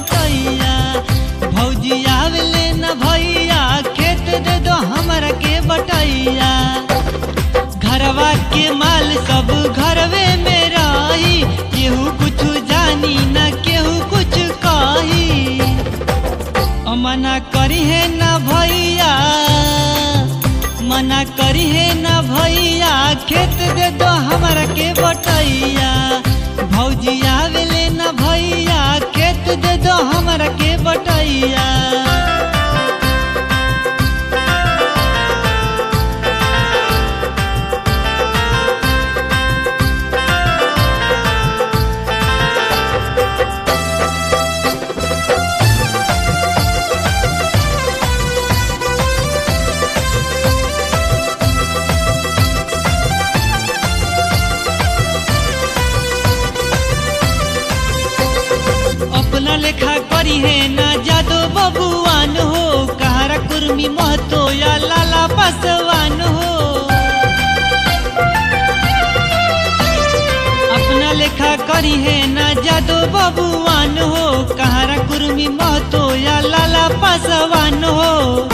बटैया भौजी आवेले न भैया खेत दे दो हमरा के बटैया घरवा के माल सब घरवे में रही केहू कुछ जानी न केहू कुछ कही मना करी है न भैया मना करी है न भैया खेत दे दो हमरा के बटैया भौजी आवेले न भैया खेत दे दो हमरा के बटैया अपना लेखा करी है ना जादो बबुआन हो कहारा कुर्मी महतो या लाला पासवान हो अपना लेखा करी है ना जादो बबुआन हो कहारा कुर्मी महतो या लाला पासवान हो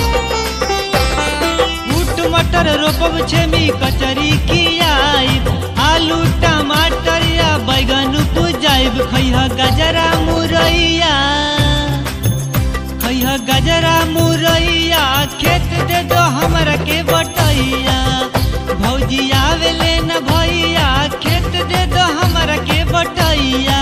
बूट मटर रोपब छेमी कचरी खियाइब आलू टमाटर या बैगन उपजाइब खैह गजरा मुरैया खैह गजरा मुरैया खेत दे दो हमरा के बटैया भौजी आवेले न भैया खेत दे दो हमरा के बटैया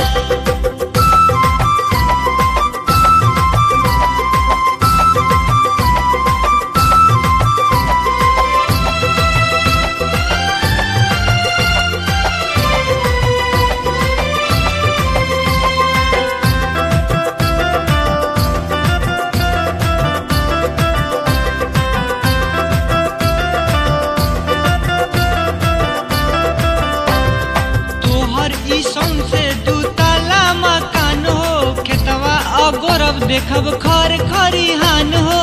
तोहर ई से दू ताला मकान हो खेतवा अगोरब देखब खर खरिहान हो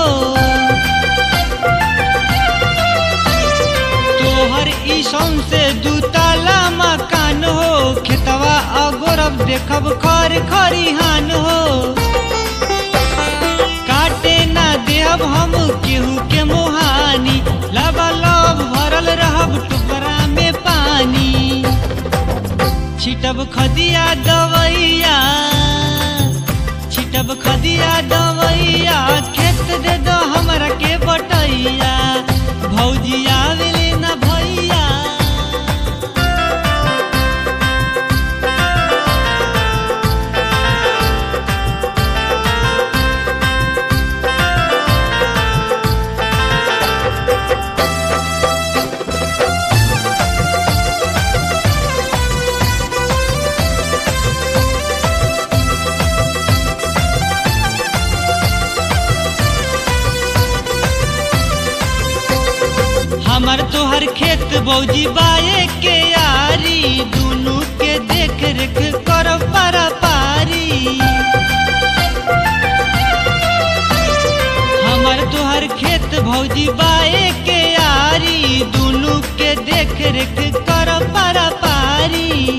तोहर ई से दू ताला मकान हो खेतवा अगोरब देखब खर खरिहान हो काटे ना देहब हम केहू के मोहानी लबालब भरल रहब टुकड़ा में पानी छिटब खदिया दवैया छिटब खदिया दवैया खेत दे दो हमरा के बटैया भौजी आवेले न भैया हमर तोहर खेत बौजी बाए के यारी दुनू के देख रेख कर पारा पारी हमर तोहर खेत भौजी बाए के यारी दुनू के देख रेख कर पारा पारी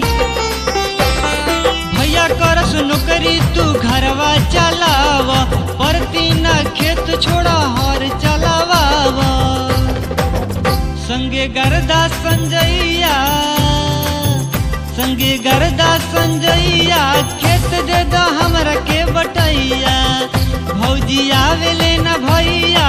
भैया करस नौकरी तू घरवा चलाव परती ना खेत छोड़ा हर चलावा संगे गरदा संजैया संगे गरदा संजैया खेत दे दो हमरा के बटैया भौजी आवेले न भैया